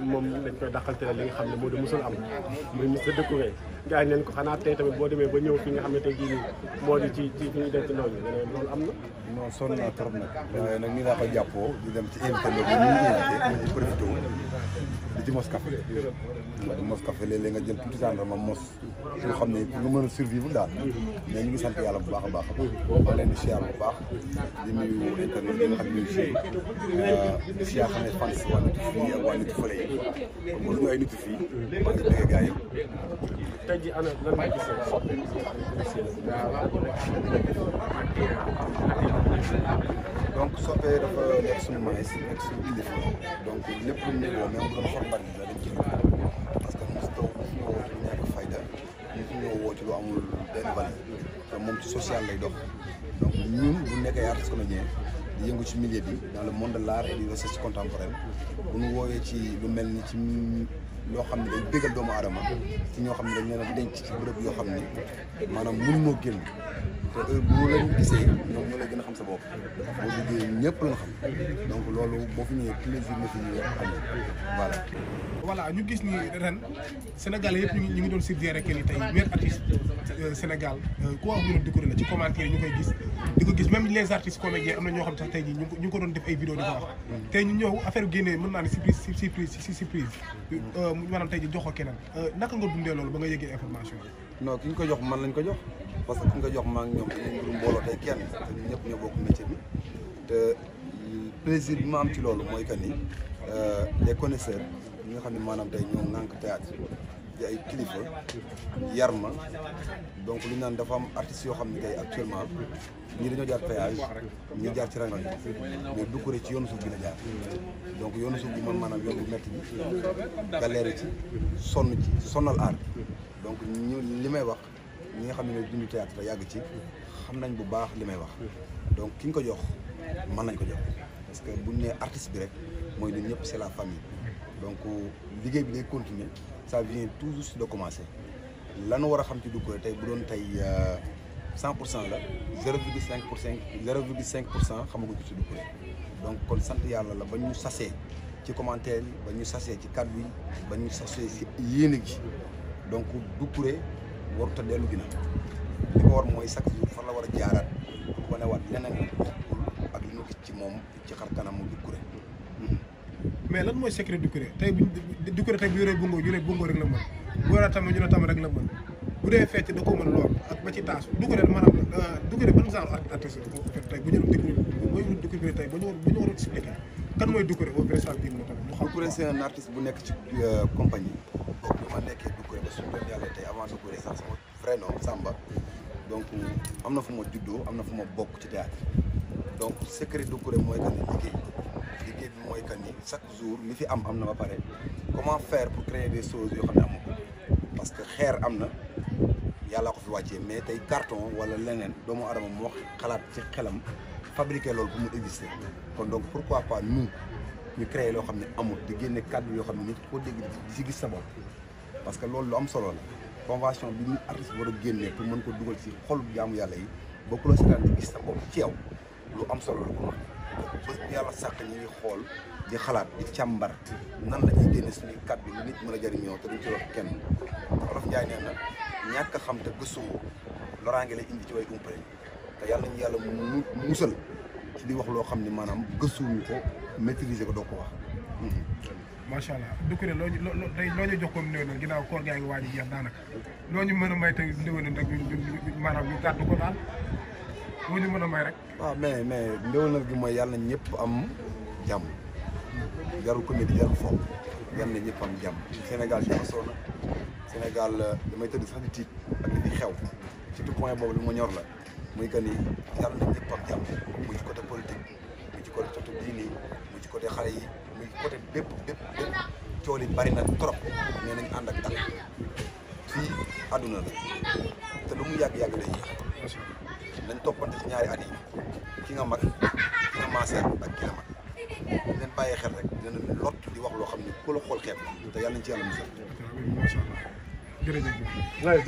moom dañ koy dàqante li nga xam ne moo di musul am muy Mister Découvert gars yi neen ko xanaa tey tamit boo demee ba ñëw fi nga xam ne tey jii nii moo di ci ci fi ñu denc noonu nga ne loolu am na non sonn naa trop nag waaye nag nii laa ko jàppoo di dem ci invité loolu ñu ngi invité di profité di ci mos café di mos café léeg-léeg nga jël tuuti tàndarma mos su xam ne pour nga mën a survivre daal mais ñu ngi sant yàlla bu baax a baax a baax ma leen di siyaar bu baax di nuyu internet yi nga xam ne ñu si di siyaar xam ne fans waa nitu fii ak waa nitu fële yi comme ñu ay nitu fii maa ngi bëgg gars yi tey jii ana lan nga gisee soppe donc soppee dafa nekk suñu maïs nekk suñu kilifa donc lépp lu ñu woo même bu doon xor bari la dañ ci parce que mos taw fi ñoo woo ci lu ñàkk fayda ñu fi ñoo woo ci lu amul benn valeur te moom ci social lay dox donc ñun bu nekkee artiste comédien di yëngu ci milieu bi dans le monde de l'art et du recherche contemporaine bu ñu woowee ci lu mel ni ci loo xam ne day bégal doomu aadama ci ñoo xam ne dañ leen a denc ci bërëb yoo xam ne maanaam mënu moo génn te heure bu leen gisee ñoom ñoo lay gën a xam sa bopp boo duggee ñëpp la nga xam donc loolu boo fi ñëwee plaisir nga fi ñëwee am voilà. voilà ñu gis ni ren Sénégal yëpp ñu ngi ñu ngi doon suggéré que ni tey meilleur artiste Sénégal ku wax ñu Découvert la ci commentaire yi ñu koy gis di ko gis même les artistes comédiens am na ñoo xam sax tey jii ñu ngi ko doon def ay vidéo di ko wax tey ñu ñëw affaire bi génnee mën naa ne surprise surprise si surprise maanaam tey jii jox ko keneen naka nga dundee loolu ba nga yëgee information yi. non ki ñu ko jox man lañ ko jox parce que ki ñu ko jox maa ngi ñoom dañuy mbirum mbooloo tey kenn te ñun ñëpp ñoo bokk métier bi te plaisir bi ma am ci loolu mooy que ni les connaisseurs ñi nga xam ne maanaam tey ñoo ŋànk théâtre di ay kilifa yar ma donc li ñu naan dafa am artistes yoo xam ne tey actuellement ñii dañoo jaar péage ñii jaar ci rangal mais Doucouré ci yoonu suuf bi la jaar donc yoonu suuf bi man maanaam yoon bu métti bi galère ci sonn ci sonnal aar donc ñu li may wax ñi nga xam ne ñooy dund théâtre yàgg ci xam nañ bu baax li may wax donc ki ñu ko jox mën nañ ko jox parce que buñ nee artiste bi rek mooy ñun ñëpp c'est la famille donc liggéey bi day continuer ça vient tout juste de commencer lanu war a xam ci Doucouré tey bu doon tey cent pour cent la zéro virgule cinq pour cent zéro virgule cinq pour cent xamaguñ ci Doucouré donc kon sant yàlla la ba ñu sasee ci commentaire yi ba ñu sasee ci kàddu yi ba ñu sasee ci yéene gi donc Doucouré warut a dellu ginnaaw li ko war mooy chaque jour fan la war a jaaraat pour wanewaat leneen ak li ñu gis ci moom ci xar kanamu Doucouré mais lan mooy secret Doucouré tey bu Doucouré tey bu yoree bongo ñu ne bongo rek la mën bu yoree tam ñu ne tam rek la mën bu dee fecc da ko mën lool ak ba ci taasu Doucouré maanaam Doucouré ban genre artiste la tey bu ñu Doucouré mooy Doucouré tey bu ñu bu ñu war a expliquer kan mooy Doucouré au vrai sens bi mu tamit mu xam Doucouré c'est un artiste bu nekk ci compagnie boobu bi ma nekkee Doucouré ba suñu doon yàlla tey avant Doucouré sax sama vrai nom Samba donc am na fu ma juddoo am na fu ma bokk ci théâtre donc secret Doucouré mooy que ni liggéey liggéey bi mooy que ni chaque jour li fi am am na ba pare comment faire pour créer des choses yoo xam ne amu ko parce que xeer am na yàlla ko fi wàccee mais tey carton wala leneen doomu adama moo xalaat ci xelam fabriquer loolu pour mu exister kon donc pourquoi pas nous ñu créer loo xam ne amul di génne kàddu yoo xam ne nit koo dégg di si gis sa bopp parce que loolu lu am solo la convention bi nit artiste war a génnee pour mën ko dugal ci xolu jaamu yàlla yi bokkuloo seetaan di gis sa bopp ci yow lu am solo la ko bés bu yàlla sàkk ñu ngi xool di xalaat di càmbar nan la ñuy génne suñuy kàddu lu nit mën a jëriñoo te duñ ci wax kenn Olof Njaay nee na ñàkk a xam te gëstuwoo loraange lay indi ci way umpale te yàlla nañu yàlla mu musal ci di wax loo xam ne maanaam gëstuwuñu ko maîtriser ko doo ko wax macha allah Doucouré loo ñu loo tey loo ñu jox ko ndéwénal ginnaaw koor gaa ngi waaj a jeex daanaka loo ñu mën a may tey ndéwénal rek ñu ñu maanaam ñu gàddu ko daal loo ñu mën a may rek. waaw mais mais ndéwénal gi mooy yàlla na ñëpp am jàmm jarul comédie jarul foofu yàlla na ñëpp am jàmm Sénégal jaxasoo na Sénégal damay tëdd sax di tiit ak li fi xew surtout point boobu li ma ñor la muy que ni yàlla na ñëpp am jàmm muy ci côté politique muy ci côté côté diini muy ci côté xale yi muy côté bépp bépp bépp cool yi bari na trop mais nañ ànd ak dal fii àdduna la te lu mu yàgg-yàgg day yéex nañ toppante ci ñaari at yi ki nga mag ki nga maaseer ak ki la mag leen bàyyee xel rek dina lot di wax loo xam ne ku la xool xeeb te yàlla nañ ci yàlla musal macha allah jërëjëf.